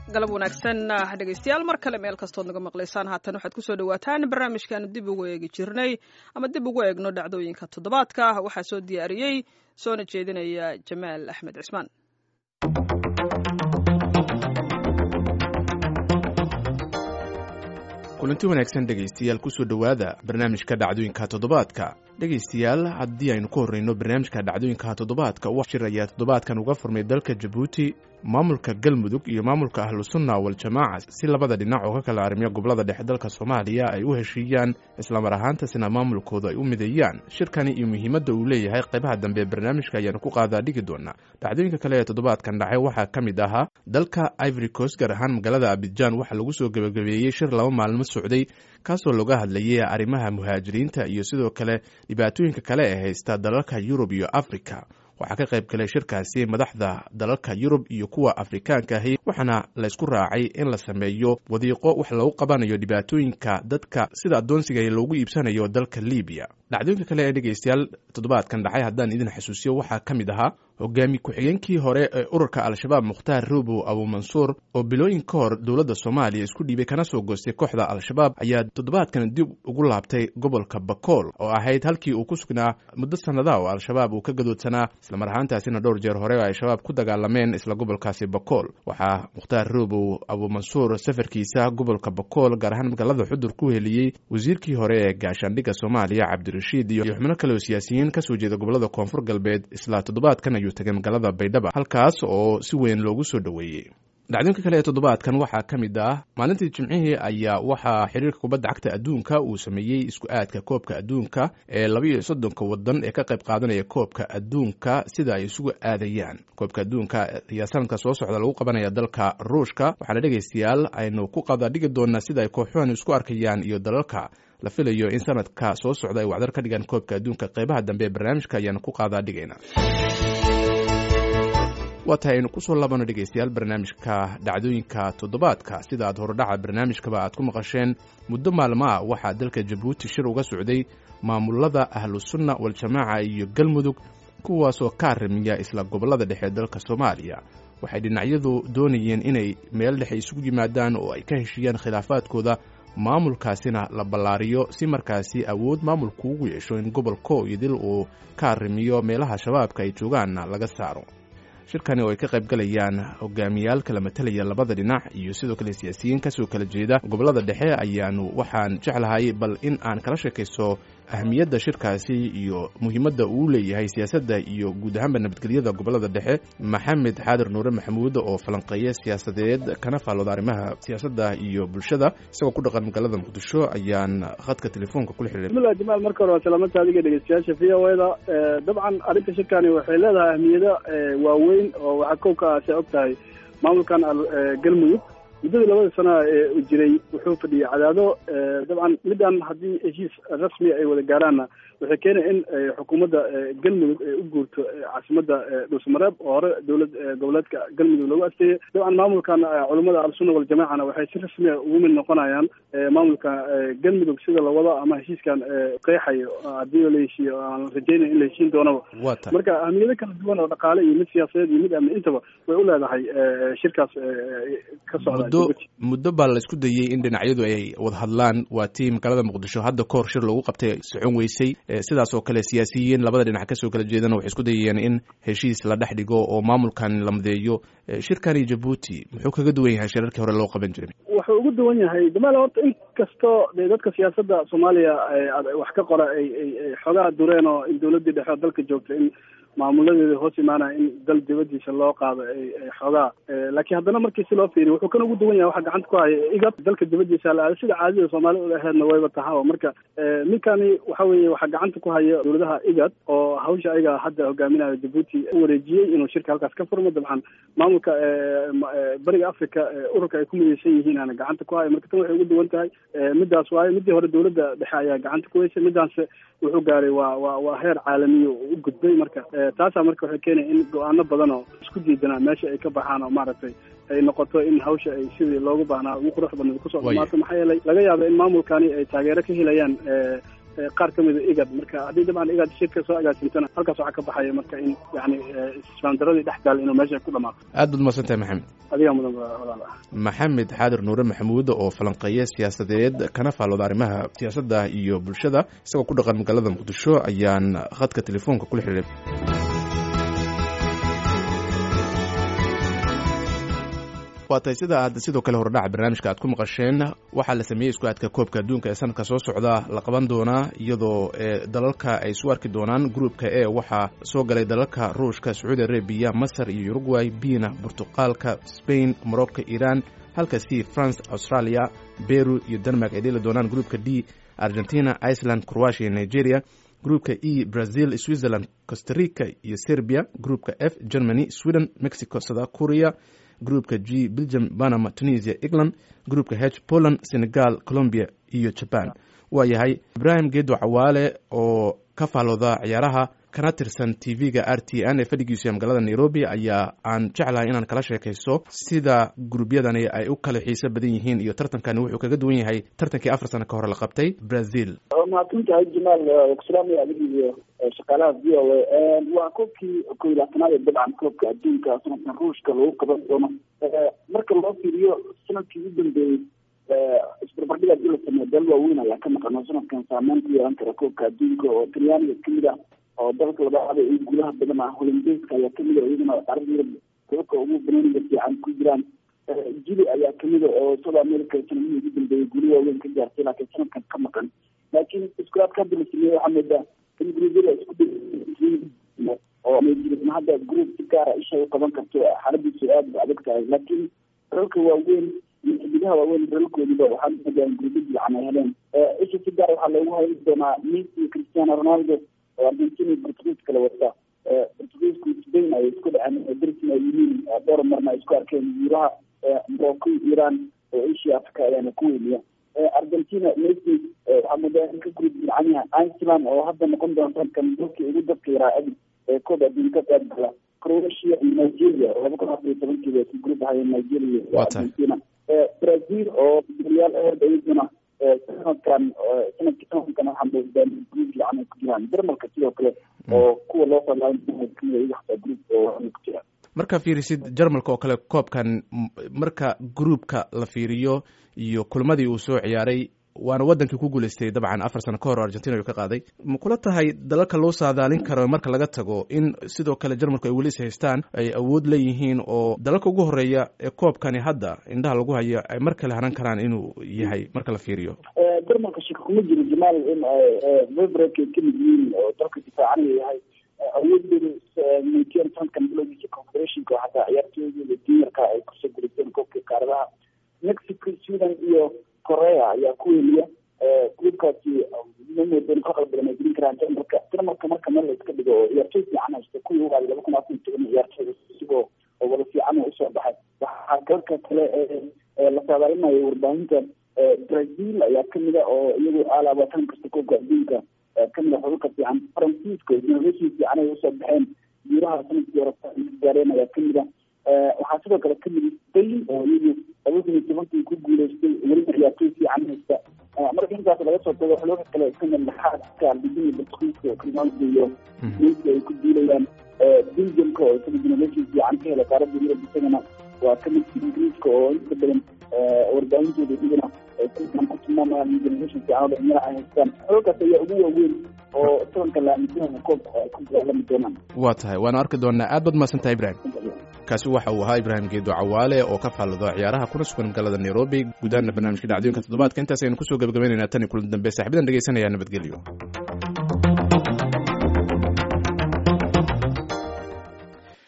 galab wanaagsan dhegaystayaal mar kale meel kastood naga maqlaysaan haatan waxaad kusoo dhawaataan barnaamijkaanu dib ugu eegi jirnay ama dib ugu eegno dhacdooyinka toddobaadka waxaa soo diyaariyey soona jeedinaya jamaal axmed cismaan kulanti wanaagsan dhegaystayaal kusoo dhowaada barnaamijka dhacdooyinka toddobaadka dhegaystayaal haddii aynu ku horreyno barnaamijka dhacdooyinka toddobaadka wax shir ayaa toddobaadkan uga furmay dalka jabuuti maamulka galmudug iyo maamulka ahlusunna waljamaaca si labada dhinac oo ka kala arrimiya gobolada dhexe dalka soomaaliya ay u heshiiyaan islamar ahaantasina maamulkooda ay u mideeyaan shirkani iyo muhiimadda uu leeyahay qaybaha dambe barnaamijka ayaanu ku qaadaa dhigi doonaa dhacdooyinka kale ee toddobaadkan dhacay waxaa ka mid ahaa dalka ivory coast gaar ahaan magaalada abidjan waxaa lagu soo gebagabeeyey shir laba maalmo socday kaasoo looga hadlayay arrimaha muhaajiriinta iyo sidoo kale dhibaatooyinka kale ee haysta dalalka yurub iyo africa waxaa ka qayb galay shirkaasi madaxda dalalka yurub iyo kuwa afrikaanka ahi waxaana laysku raacay in la sameeyo wadiiqo wax lagu qabanayo dhibaatooyinka dadka sida addoonsiga loogu iibsanayo dalka libiya dhacdooyinka kale ee dhegaystayaal toddobaadkan dhacay haddaan idin xasuusiyo waxaa ka mid ahaa hogaami ku-xigeenkii hore ee ururka al-shabaab mukhtaar ruubow abuumansuur oo bilooyin ka hor dowladda soomaaliya isku dhiibay kana soo goostay kooxda al-shabaab ayaa toddobaadkan dib ugu laabtay gobolka bakool oo ahayd halkii uu ku sugnaa muddo sannadaha oo al-shabaab uu ka gadoodsanaa islamar ahaantaasina dhowr jeer hore oo ay shabaab ku dagaalameen isla gobolkaasi bakool waxaa mukhtaar ruubow abuumansuur safarkiisa gobolka bakool gaar ahaan magaalada xudur ku heliyey wasiirkii hore ee gaashaandhigga soomaaliya cabdirashiid iyo xubno kale oo siyaasiyiin kasoo jeeda gobolada koonfur galbeed isla toddobaadkan ayuu tagay magaalada baydhaba halkaas oo si weyn loogu soo dhoweeyey dhacdooyinka kale ee toddobaadkan waxaa ka mid ah maalintii jimcihii ayaa waxaa xiriirka kubadda cagta adduunka uu sameeyey isku aadka koobka adduunka ee laba iyo soddonka wadan ee ka qayb qaadanaya koobka adduunka sida ay isugu aadayaan koobka adduunka ayaa sanadka soo socda lagu qabanaya dalka ruushka waxaana dhegaystayaal aynu ku qada dhigi doonaa sida ay kooxuhan isku arkayaan iyo dalalka la filayo in sanadka soo socda ay wacdar ka dhigaan koobka adduunka qaybaha dambe ee barnaamijka ayaanu ku qaadaa dhigayna waa tahay aynu kusoo laabano dhegaystayaal barnaamijka dhacdooyinka toddobaadka sida aad horodhaca barnaamijkaba aad ku maqasheen muddo maalmo ah waxaa dalka jabuuti shir uga socday maamulada ahlusunna waljamaaca iyo galmudug kuwaasoo ka arrimiya isla gobollada dhexe dalka soomaaliya waxay dhinacyadu doonayeen inay meel dhexe isugu yimaadaan oo ay ka heshiiyaan khilaafaadkooda maamulkaasina la ballaariyo si markaasi awood maamulku ugu yeesho in gobolko iyo dil uu ka arrimiyo meelaha shabaabka ay joogaanna laga saaro shirkani oo ay ka qayb galayaan hogaamiyaal kala matalaya labada dhinac iyo sidoo kale siyaasiyiin kasoo kala jeeda gobollada dhexe ayaanu waxaan jeclahay bal in aan kala sheekayso ahmiyadda shirkaasi iyo muhiimadda uu leeyahay siyaasadda iyo guud ahaanba nabadgelyada gobollada dhexe maxamed xaadir nuure maxamuud oo falanqeeya siyaasadeed kana faallooda arrimaha siyaasadda iyo bulshada isagoo ku dhaqan magaalada muqdisho ayaan khadka telefoonka kula xiriiray bismillah jamaal marka hore waa salaamanta adiga dhegeystayaasha v o da dabcan arrinta shirkani waxay leedahay ahmiyado waaweyn oo waxaa kow ka ah si og tahay maamulkan galmudug muddadii labada sana ee jiray wuxuu fadhiyay cadaado dabcan midaan haddii heshiis rasmi ay wada gaaraanna waxay keenaya in xukuumadda galmudug ay u guurto caasimadda dhuusmareeb oo hore dowlad goboleedka galmudug loogu asteeyey dabcan maamulkan culummada al-sunna waljamaacana waxay si rasmiya ugu mid noqonayaan maamulka galmudug sida la wado ama heshiiskan qeexayo haddii la heshiiyo aan rajeynaya in la heshiin doonaba marka ahmiyado kala duwan oo dhaqaale iyo mid siyaasadeed iyo mid amni intaba way u leedahay shirkaas ka socda muddo baa la isku dayey in dhinacyadu ay wada hadlaan waa tii magaalada muqdisho hadda ka hor shir loogu qabtay socon weysay sidaas oo kale siyaasiyiin labada dhinac kasoo kala jeedana waxay isku dayayeen in heshiis la dhex dhigo oo maamulkan la madeeyo shirkani jabuuti muxuu kaga duwan yahay shirarkii hore loo qaban jiray wuxuu ugu duwan yahay jamaal horta in kastoo de dadka siyaasadda soomaaliya wax ka qora ay ay xoogaa dureen oo in dowladdii dhexe dalka joogta in maamuladeeda hoos imaanaya in dal dibadiisa loo qaado ay xoogaa laakiin haddana markii si loo fiiriyo wuxuu kan ugu duwan yahay waxa gacanta ku haya igab dalka dibadiisa la aada sida caadida soomaalida u aheedna wayba tahaa marka ninkani waxa weeye waxaa gacanta ku haya dowladaha igad oo hawsha ayaga hadda hogaaminayo jabuuti u wareejiyey inuu shirka halkaas ka furmo dabcan maamulka bariga africa ururka ay ku midaysan yihiin ana gacanta ku haya marka tan waxay ugu duwan tahay midaas waayo midii hore dowladda dhexe ayaa gacanta ku heysay midaanse wuxuu gaaray waa waa waa heer caalamiya u gudbay marka taasaa marka waxay keenaya in go-aano badan oo isku diidanaa meesha ay ka baxaan oo maaragtay ay noqoto in hawsha ay sidii loogu baahnaa ugu qurux badneed kusoo dhamaato maxaa yeelay laga yaaba in maamulkani ay taageero ka helayaan qaar ka mida igad marka haddii dabcan igad shirka soo agaasintana halkaas waxaa ka baxaya marka in yani isfaandaradii dhex taal inuu meesha ku dhamaaqo aad baad umahadsan tahay maxamed adigaa mudan walaal ah maxamed xaadir nuure maxamuud oo falanqeeye siyaasadeed kana faallooda arrimaha siyaasadda iyo bulshada isagoo ku dhaqan magaalada muqdisho ayaan khadka telefoonka kula xidhiiray waa tahay sida aad sidoo kale hordhaca barnaamijka aad ku maqasheen waxaa la sameeyey isku aadka koobka adduunka ee sanadka soo socda la qaban doonaa iyadoo dalalka ay isu arki doonaan gruupka e waxaa soo galay dalalka ruushka sacuudi arabiya masar iyo uruguay bina burtuqaalka spain morocco iran halka c france australia beru iyo denmark ay dheli doonaan gruupka d argentina iceland croatia iyo nigeria gruupka e brazil switzerland costarica iyo serbia gruupka f germany sweden mexico south korea gruupka g belgium panama tunisia england gruupka h poland senegal colombia iyo jaban waa yahay ibrahim geedo cawaale oo ka faallooda ciyaaraha kana tirsan t v-ga r t n ee fadhigiisu magaalada nairobi ayaa aan jeclahay inaan kala sheekaysto sida guruubyadani ay u kala xiiso badan yihiin iyo tartankani wuxuu kaga duwan yahay tartankii afar sano ka hore la qabtay brazil mahadsantahay jamaal kuslaamaya adig iyo shaqaalaha v o a waa koobkii ko iyo labaatanaad ee dabcan koobka adduunka sanadkan ruushka lagu qaban doono marka loo fiiriyo sanadkii u dambeeyey isbarbardhig hadii la sameeyo dal waaweyn ayaa ka maqan oo sanadkan saameyn ku yeelan kara koobka adduunka oo talyaaniga kamid ah oo dalka labaada iyo guulaha badan ah holandeska ayaa kamid a iyadana carada yurub dababka ugu banaaniga fiican ku jiraan jili ayaa kamid a oo south america sanadihii ugu dambeeyey guulo waaweyn ka gaartay laakiin sanadkan ka maqan laakiin iskulaadka hadda la sameeyey waxaa moodaa in gruubyada isku oo jirin hadda group si gaara isha u qaban karto xaaladiisu aada ba adag tahay laakiin dalalka waaweyn iyo xidigaha waaweyn dalalkoodiba waxaa moodaa in gruubyo fiican ay heleen isha si gaara waxaa loogu hayn doonaa messi iyo cristiano ronaldo oo argentina iyo portugiis kala wata portugiisku spain ay isku dhaceen darsin ay yihiin dhowr marna ay isku arkeen yuuraha morocco iran oo asia africa ayaana ku weyniya argentina messi waxaa moodaa in ka gurub fiican yahay iceland oo hadda noqon doonta kan dalkii ugu dadka yaraa adi ee koob adduunka qayb gala croatia iyo nigeria oo laba kun afar iyo tobankiiba ku gurub ahayeen nigeria iyo argentina brazil oo dalyaal aad iyaduna sanadkan sanadkii sanadkan waxaa moodaa group fiican ay ku jiraan dermalka sidoo kale oo kuwa loo falaain kamida iyaga xataa group oo ku jiraan markaa fiirisid jarmalka oo kale koobkan marka gruupka la fiiriyo iyo kulmadii uu soo ciyaaray waana wadankii ku guuleystay dabcan afar sano ka hor argentina uu ka qaaday ma kula tahay dalalka loo saadaalin karo marka laga tago in sidoo kale jarmalku ay weli is haystaan ay awood leeyihiin oo dalalka ugu horeeya ee koobkani hadda indhaha lagu hayo ay mar kale haran karaan inuu yahay marka la fiiriyo jarmalka shaka kuma jiro jamaal in vibrek ay kamid yihiin oo dalka difaacanaya yahay awoodooda muujiyeen sanadkan bilowgiisa confederationka oo xataa ciyaartooyadooda juniorka ay kusoo guriseen koobka qaaradaha mexico sweden iyo korea ayaa ku weliya gruubkaasi mamoodan ka qalbadan ay gelin karaan jarmalka jarmalka marka meel la iska dhigo oo ciyaartooy fiican haysta kuwii ugaada laba kun afar iyo toban ciyaartooyda isigoo wada fiican usoo baxay waxaa dalka kale la saadaalinayo warbaahinta brazil ayaa kamid a oo iyagu alaaba tan kasta koobka adduunka kamid a xulka fiican faransiiska innovation fiican ay usoo baxeen guuraha sanadkii hore gaareen ayaa kamid a waxaa sidoo kale kamid spain oo iyagu laba kun iyo tobankii ku guuleystay weliba ciyaartooy fiican haysta marka intaas laga soo tago xulka kale kamid laxaadka argentina portugiiska ronaldo iyo messi ay ku duulayaan belgiumka oo isaga innovation fiican ka hela qaaradda yurub isagana waa kamid ingiriiska oo inta badan warbaahintooda iyagana ku tilmaamayaan generation fiican oo dhalinyaro ay haystaan xulkaas ayaa ugu waaweyn oo sanadka la aaminsanaya koobka ay ku dagaalami doonaan waa tahay waana arki doonaa aad baad mahadsan tahay ibrahim kaasi waxa uu ahaa ibraahim geedo cawaale oo ka faallado ciyaaraha kuna sugan magaalada nairobi gudaana barnaamijka dhacdooyinka toddobaadka intaas aynu kusoo gabagabaynaynaa tan iyo kulan dambe saaxibadan dhegeysanaya nabadgelyo